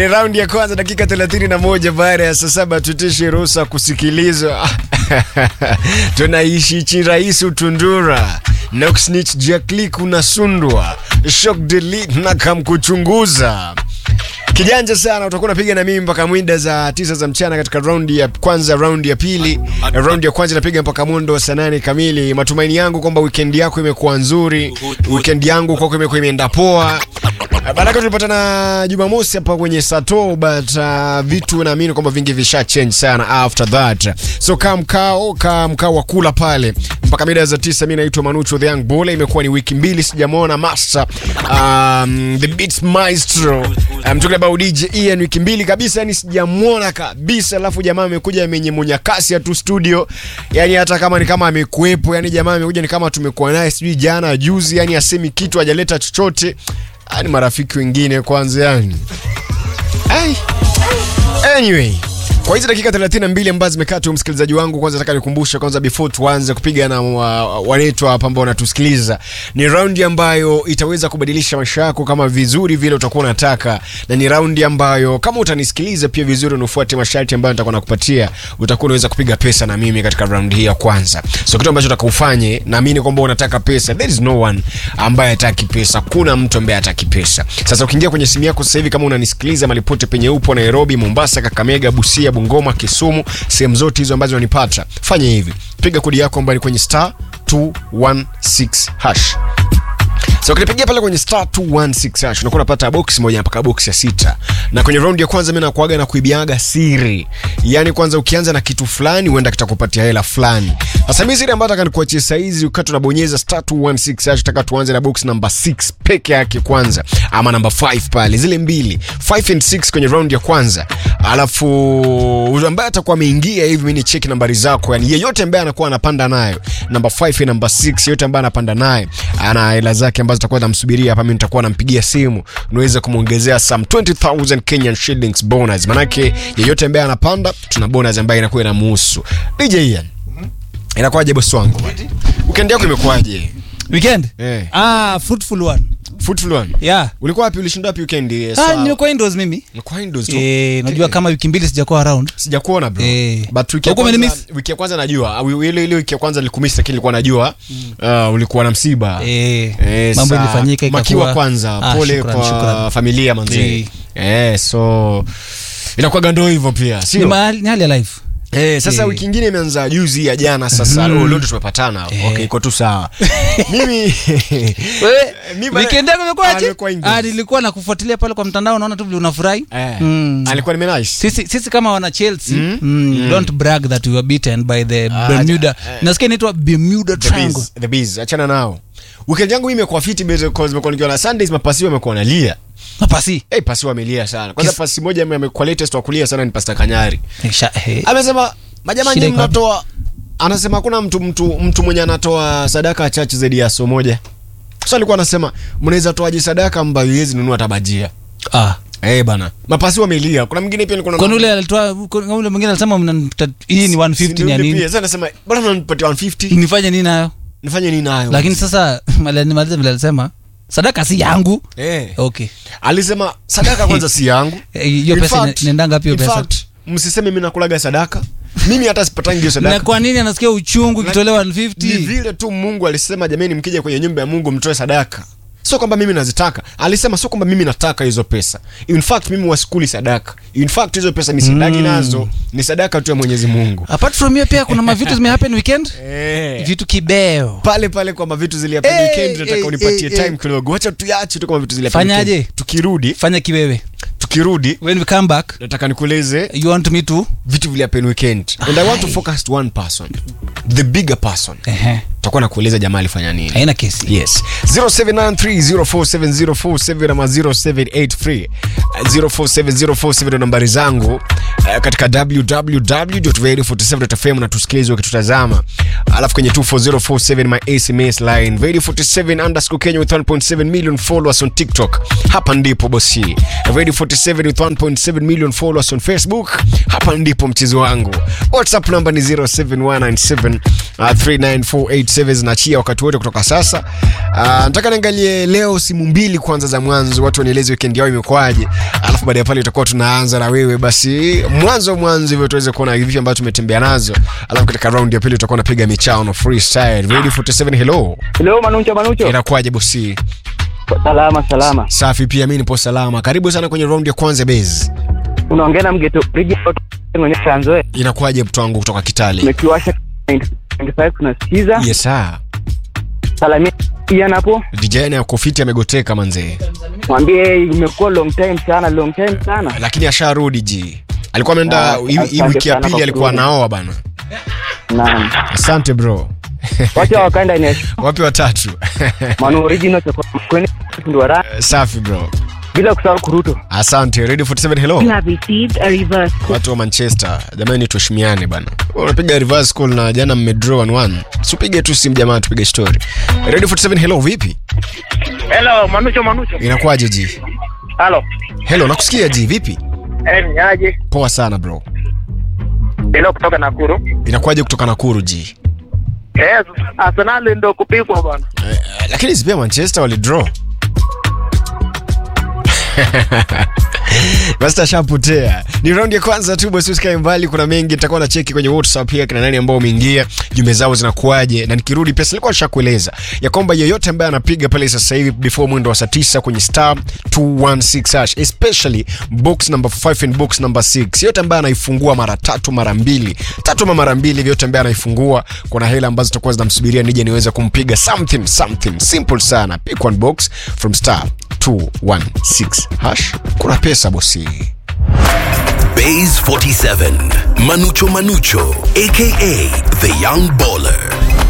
Raundi ya kwanza dakika 31 baada ya saa saba tutishe ruhusa kusikilizwa. Tunaishi chirahisi utundura Noxnich Jaklik unasundwa Shock delete na kamkuchunguza kijanja sana utakuwa unapiga na mimi mpaka mwinda za tisa za mchana katika raundi ya kwanza raundi ya pili raundi ya kwanza inapiga mpaka mwendo wa saa nane kamili matumaini yangu kwamba weekend yako imekuwa nzuri weekend yangu kwako imekuwa imeenda poa Baraka tulipatana Jumamosi hapa kwenye Sato but uh, vitu naamini kwamba vingi visha change sana after that. So kaa mkao, kaa mkao wa kula pale mpaka mida za tisa. Mimi naitwa Manucho the Young Bull. Imekuwa ni wiki mbili sijamwona master um, the beats maestro um, talking about DJ Ian, wiki mbili kabisa, yani sijamwona kabisa. Alafu jamaa amekuja amenyemunya kasi ya tu studio, yani hata kama ni kama amekuepo, yani jamaa amekuja ni kama tumekuwa naye sijui jana juzi, yani asemi kitu hajaleta chochote ni marafiki wengine kwanza yani. Ai. Anyway, kwa hizi dakika 32 ambazo zimekaa tu, msikilizaji wangu, kwanza nataka nikumbushe kwanza, before tuanze kupiga na wanetu hapa ambao wanatusikiliza, ni raundi ambayo itaweza kubadilisha maisha yako kama vizuri vile utakuwa unataka, na ni raundi ambayo kama utanisikiliza pia vizuri, unafuate masharti ambayo nitakuwa nakupatia, utakuwa unaweza kupiga pesa na mimi katika raundi hii ya kwanza. So kitu ambacho nataka ufanye, naamini kwamba unataka pesa, there is no one ambaye hataki pesa, kuna mtu ambaye hataki pesa. Sasa ukiingia kwenye simu yako sasa hivi, kama unanisikiliza malipote penye upo, Nairobi, Mombasa, Kakamega, Busia Bungoma, Kisumu, sehemu zote hizo ambazo unanipata, fanya hivi, piga kodi yako ambayo ni kwenye star 216 hash. So ukinipigia pale kwenye star 216 hash unakuwa unapata box moja mpaka box ya sita. Na kwenye round ya kwanza mimi nakuaga na kuibiaga siri. Yaani kwanza ukianza na kitu fulani huenda kitakupatia hela fulani. Sasa mimi siri ambayo nataka nikuachie saa hizi ukati tunabonyeza star 216 hash nataka tuanze na box number 6 peke yake kwanza ama number 5 pale zile mbili 5 and 6 kwenye round ya kwanza. Alafu ambaye atakuwa ameingia hivi mimi ni check nambari zako. Yaani yeyote ambaye anakuwa anapanda nayo number 5 na number 6 yeyote ambaye anapanda naye ana hela zake ambazo nitakuwa namsubiria hapa, mimi nitakuwa nampigia simu niweze kumwongezea some 20000 Kenyan shillings bonus. Manake yeyote ambaye anapanda tuna bonus ambayo inakuwa inamuhusu. DJ Ian, inakuwaje bosi wangu? Weekend yako imekuwaje? Weekend? Eh. Ah, fruitful one. Fruitful one. Yeah. Ulikuwa wapi? Ulishinda wapi weekend? Eh, Ah, sawa. nimekuwa indoors mimi. Ulikuwa indoors tu. Eh, najua kama wiki mbili sijakuwa around. Sijakuona bro. Eh. But wiki ya Huko kwanza, umenimiss? wiki ya kwanza najua. Ah, wi- Ile ile wiki ya kwanza nilikumisi lakini nilikuwa najua. Uh, ulikuwa na msiba. Eh, Eh, mambo sa- ilifanyika ikakuwa. makiwa kwanza Ah, pole shukran, kwa shukran. familia manzee Eh. eh, so inakuwa gando hivyo pia Ni sio mahali ni hali ya life. eh, sasa Eh. wiki ingine imeanza juzi ya jana sasa mm. leo ndo tumepatana Eh. okay iko tu sawa mimi Wewe Mi bana- weekend yako imekuwaje? Amekuwa indoors. Ah, nilikuwa nakufuatilia pale kwa mtandao naona tu vile unafurahi. eh, Mm. alikuwa nime nice Sisi sisi kama wana Chelsea, Mm. mm, don't brag that we were beaten by the Ah, Bermuda. eh. Nasikia inaitwa Bermuda the Triangle. bees the bees achana nao weekend yangu mimi imekuwa fiti because nimekuwa nikiona Sundays mapasi wamekuwa nalia Mapasi. eh pasi wamelia sana kwanza Kis- pasi moja ame- amekuwa latest wa kulia sana ni Pastor Kanyari Sha- eh. amesema majamaa Shida nyinyi iko wapi? mnatoa anasema hakuna mtu mtu mtu mwenye anatoa sadaka chache zaidi ya so moja sasa alikuwa anasema mnaweza toaje sadaka ambayo iwezi nunua tabajia Ah. eh bana mapasi wamelia kuna mwingine pia nilikuwa Kwani ule alitoa kuna ule mwingine alisema mnanita- hii ni 150 ni ya nini? sasa anasema bwana mnanipatia 150 Nifanye nini nayo? nifanye nini nayo Lakini sasa mali- nimalize vile alisema sadaka si yangu. eh Okay. alisema sadaka kwanza si yangu Eh, hiyo In pesa fact- ina- inaendanga wapi hiyo in pesa? fact, msiseme mimi nakulaga sadaka mimi hata sipatangi hiyo Na sadaka kwa nini anasikia uchungu Na- ikitolewa ni 150? vile tu mungu alisema jamani mkija kwenye nyumba ya mungu mtoe sadaka sio kwamba mimi nazitaka alisema sio kwamba mimi nataka hizo pesa in fact mimi wasikuli sadaka in fact hizo pesa ni sadaki nazo ni sadaka tu ya mwenyezi mungu Apart from hiyo pia kuna mavitu zimehappen weekend? eh. Vitu kibeo. pale pale kwamba vitu ziliapa Eh, weekend nataka eh, unipatie eh, time eh. kidogo wacha tuyache tu kama vitu ziliapa Fanyaje? weekend. tukirudi Fanya kiwewe. tukirudi When we come back, nataka nikueleze you want me to? vitu viliapen weekend and i want to focus to one person the bigger person Ehe. takuwa nakueleza jamaa alifanya nini Haina kesi. yes 0793047047 ama 0783 047047 ndo nambari zangu uh, katika www.radio47.fm na tusikilize ukitutazama alafu kwenye 24047 my sms line Vedi 47 underscore kenya with 1.7 million followers on tiktok hapa ndipo bosi Vedi 47 with 1.7 million followers on facebook hapa ndipo mchezo wangu whatsapp namba ni 07197 uh, 39487 zinachia wakati wote kutoka sasa uh, nataka niangalie leo simu mbili kwanza za mwanzo watu wanieleze weekend yao imekuwaje alafu baada ya pale tutakuwa tunaanza na wewe basi mwanzo mwanzo hivyo tuweze kuona vipi ambavyo tumetembea nazo alafu katika round ya pili tutakuwa napiga michano freestyle ready 47 hello Leo Manucho Manucho. inakuwaje bosi Salama salama. safi pia mi nipo salama karibu sana kwenye round ya kwanza base Unaongea na mgeto Bridget mwenye Tanzania. inakuwaje mtu wangu kutoka kitale Umekiwasha 95 tunasikiza. yes sir Salamia Ian hapo. DJ na kofiti amegoteka manzee Mwambie imekuwa long time sana, long time sana. lakini asharudi ji alikuwa ameenda Ah, hii- hii asante wiki ya sana pili kwa alikuwa kurudi. anaoa bana Naam. asante bro Wacha wakaenda ni wapi watatu Manu original cha kwenye ndio ra safi bro bila kusahau kuruto. asante radio 47 hello You have received a reverse call. watu wa manchester jamani tuheshimiane bana unapiga reverse call na jana mmedraw 1-1 sipige tu simu jamaa tupige story radio 47 hello vipi Hello, Manucho Manucho. inakuwaje ji Halo. hello nakusikia ji vipi Eh, ni aje? poa sana bro Hello kutoka Nakuru. inakuwaje kutoka nakuru ji Yes, Arsenal ndio kupigwa bwana. eh, lakini si pia manchester walidraw basi ashapotea ni raundi ya kwanza tu basi usikae mbali kuna mengi nitakuwa na cheki kwenye whatsapp pia kina nani ambao umeingia jumbe zao zinakuaje na nikirudi pesa nilikuwa nishakueleza ya kwamba yeyote ambaye anapiga pale sasa hivi before mwendo wa saa 9 kwenye star 216 hash especially box number 5 and box number 6 yeyote ambaye anaifungua mara tatu mara mbili tatu ama mara mbili yeyote ambaye anaifungua kuna hela ambazo zitakuwa zinamsubiria nije niweze kumpiga something something simple sana pick one box from star 216 hash kuna pesa bosi Bays 47, Manucho Manucho, aka the Young Baller.